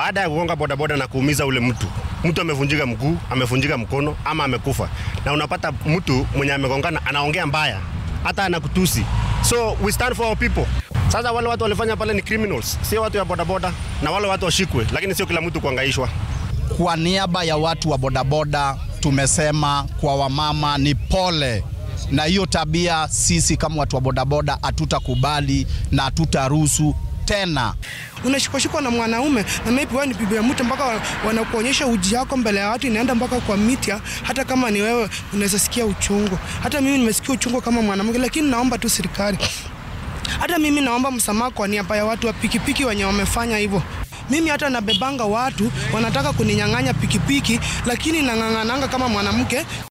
baada ya kugonga bodaboda na kuumiza ule mtu, mtu amevunjika mguu, amevunjika mkono ama amekufa, na unapata mtu mwenye amegongana anaongea mbaya, hata anakutusi. So we stand for our people. Sasa wale watu walifanya pale ni criminals, sio watu ya bodaboda, na wale watu washikwe, lakini sio kila mtu kuangaishwa. Kwa niaba ya watu wa bodaboda tumesema kwa wamama ni pole, na hiyo tabia sisi kama watu wa bodaboda hatutakubali na hatutaruhusu tena. Unashikwashikwa na mwanaume na maybe wewe ni bibi ya mtu, mpaka wanakuonyesha uji yako mbele ya watu, inaenda mpaka kwa mitia. Hata kama ni wewe unaweza sikia uchungu. Hata mimi nimesikia uchungu kama mwanamke, lakini naomba tu serikali, hata mimi naomba msamaha kwa niaba ya watu wa pikipiki wenye wamefanya hivyo. Mimi hata nabebanga watu wanataka kuninyang'anya pikipiki, lakini nang'ang'ananga kama mwanamke